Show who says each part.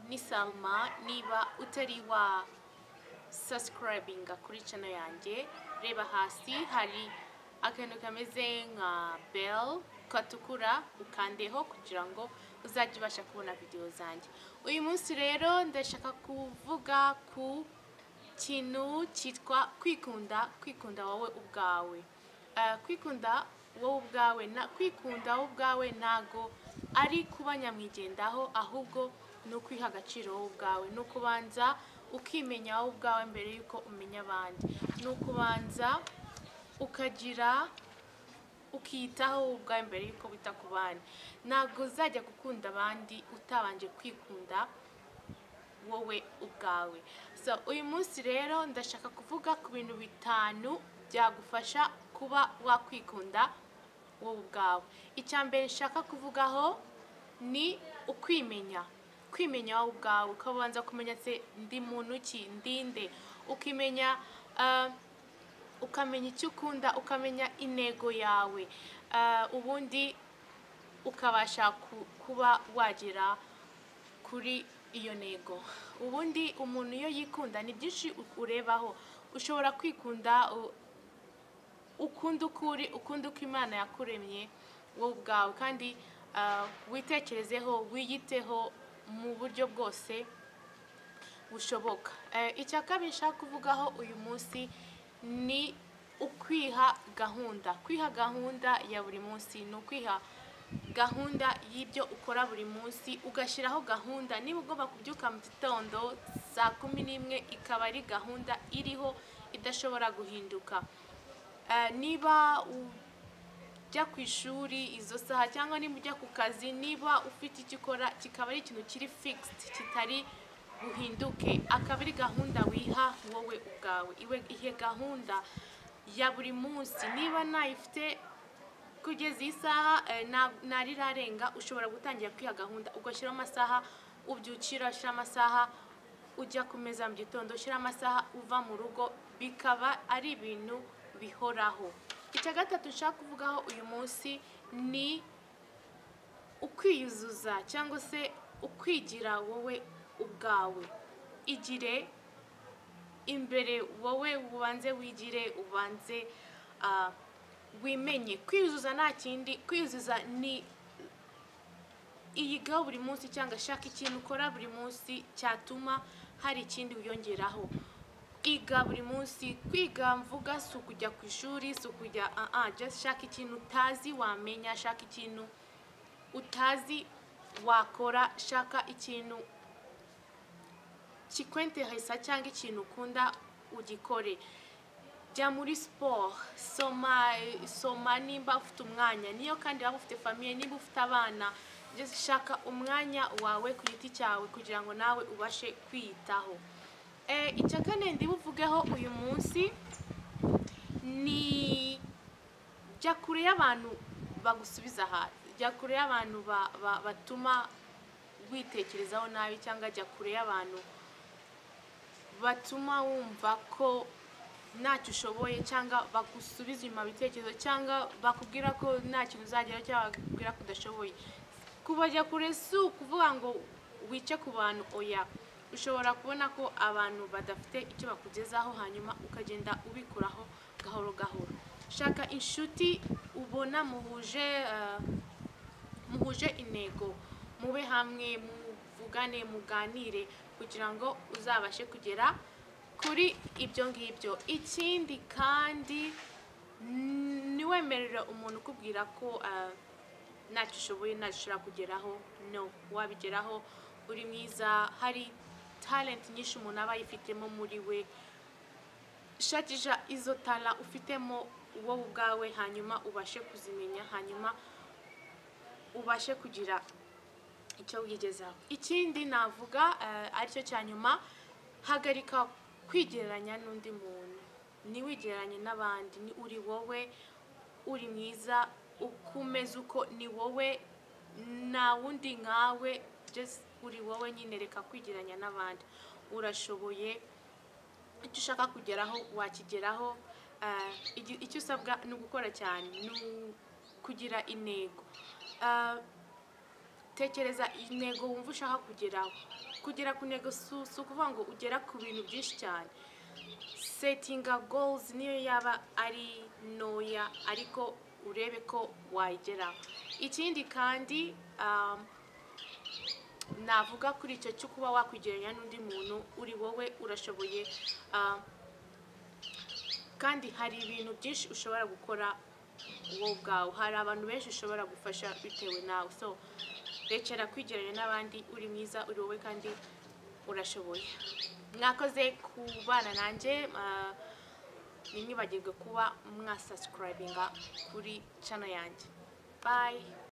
Speaker 1: ni salma niba utari wa sasikaribinga kuri cano yanjye reba hasi hari akantu kameze nka bel gatukura ukandeho kugira ngo uzajye ubasha kubona videwo zanjye uyu munsi rero ndashaka kuvuga ku kintu cyitwa kwikunda kwikunda wowe ubwawe Eh, kwikunda wowe ubwawe na kwikunda wowe ubwawe ntago ari kuba nyamwigendaho ahubwo ni ukwiha agaciro wowe ubwawe ni ukubanza ukimenya wowe ubwawe mbere y'uko umenya abandi ni ukubanza ukagira ukiyitaho wowe ubwawe mbere y'uko wita ku bandi ntabwo uzajya gukunda abandi utabanje kwikunda wowe ubwawe so uyu munsi rero ndashaka kuvuga ku bintu bitanu byagufasha kuba wakwikunda wowe ubwawe icya mbere nshaka kuvugaho ni ukwimenya kwimenya wowe ubwawe ukabanza kumenya se ndi muntu ki ndinde ukimenya ah, ukamenya icyo ukunda ukamenya intego yawe Ah, ubundi ukabasha ku- kuba wagera kuri iyo ntego ubundi umuntu iyo yikunda ni byinshi u- urebaho ushobora kwikunda u- ukunda uko uri ukunda uko imana yakuremye wowe ubwawe kandi ah, witekerezeho wiyiteho mu buryo bwose bushoboka Eh, icya kabiri nshaka kuvugaho uyu munsi ni ukwiha gahunda kwiha gahunda ya buri munsi ni ukwiha gahunda y'ibyo ukora buri munsi ugashyiraho gahunda niba ugomba kubyuka mu gitondo saa kumi n'imwe ikaba ari gahunda iriho idashobora guhinduka Eh, niba u- ujya ku ishuri izo saha cyangwa niba ujya ku kazi niba ufite icyo ukora kikaba ari ikintu kiri figisidi kitari buhinduke akaba ari gahunda wiha wowe ubwawe iwe ihe gahunda ya buri munsi niba nayifite kugeza iyi saha eh, na- narirarenga ushobora gutangira kwiha gahunda ugashyiraho amasaha ubyukira ushyira amasaha ujya ku meza mu gitondo ushyira amasaha uva mu rugo bikaba ari ibintu bihoraho icya gatatu nshaka kuvugaho uyu munsi ni ukwiyuzuza cyangwa se ukwigira wowe ubwawe igire imbere wowe ubanze wigire ubanze ah, wimenye kwiyuzuza nta kindi kwiyuzuza ni iyigaho buri munsi cyangwa shaka ikintu ukora buri munsi cyatuma hari ikindi wiyongeraho iga buri munsi kwiga mvuga si ukujya ku ishuri si ukujya ah ah just shaka ikintu utazi wamenya shaka ikintu utazi wakora shaka ikintu kikwenteresa cyangwa ikintu ukunda ugikore jya muri siporo soma soma nimba ufite umwanya niyo kandi waba ufite famiye niba ufite abana just shaka umwanya wawe ku giti cyawe kugira ngo nawe ubashe kwiyitaho Eh, icya kane ndibuvugeho uyu munsi ni jya kure y'abantu bagusubiza hasi jya kure y'abantu ba- ba- batuma witekerezaho nabi cyangwa jya kure y'abantu batuma wumva ko ntacyo ushoboye cyangwa bagusubiza inyuma ibitekerezo cyangwa bakubwira ko nta kintu uzageraho cyangwa bakubwira ko udashoboye kubajya kure si ukuvuga ngo wice ku bantu oya ushobora kubona ko abantu badafite icyo bakugezaho hanyuma ukagenda ubikuraho gahoro gahoro shaka inshuti ubona muhuje eh, muhuje intego mube hamwe muvugane muganire kugira ngo uzabashe kugera kuri ibyo ngibyo ikindi kandi mm, ntiwemerere umuntu ukubwira ko ah, ntacyo ushoboye ntacyo ushobora kugeraho no wabigeraho uri mwiza hari talent nyinshi umuntu aba yifitemo muri we shakisha izo tara ufitemo wowe ubwawe hanyuma ubashe kuzimenya hanyuma ubashe kugira icyo wigezaho ikindi navuga eh, aricyo cya nyuma hagarika kwigereranya n'undi muntu ntiwigereranye n'abandi ni uri wowe uri mwiza ukomeza uko ni wowe nta wundi nkawe just uri wowe nyine reka kwigereranya n'abandi urashoboye icyo ushaka kugeraho wakigeraho Eh, igi- icyo usabwa ni ugukora cyane ni u- kugira intego Eh, tekereza intego wumva ushaka kugeraho kugera ku ntego si si ukuvuga ngo ugera ku bintu byinshi cyane setinga goals niyo yaba ari ntoya ariko urebe ko wayigeraho ikindi kandi um, navuga kuri icyo cyo kuba wakwigereranya n'undi muntu uri wowe urashoboye ah, kandi hari ibintu byinshi ushobora gukora wowe ubwawe hari abantu benshi ushobora gufasha bitewe nawe so rekera kwigereranya n'abandi uri mwiza uri wowe kandi urashoboye mwakoze ku bana nanjye ah, ntimwibagirwe kuba mwasasikarayivinga kuri cano yanjye bayi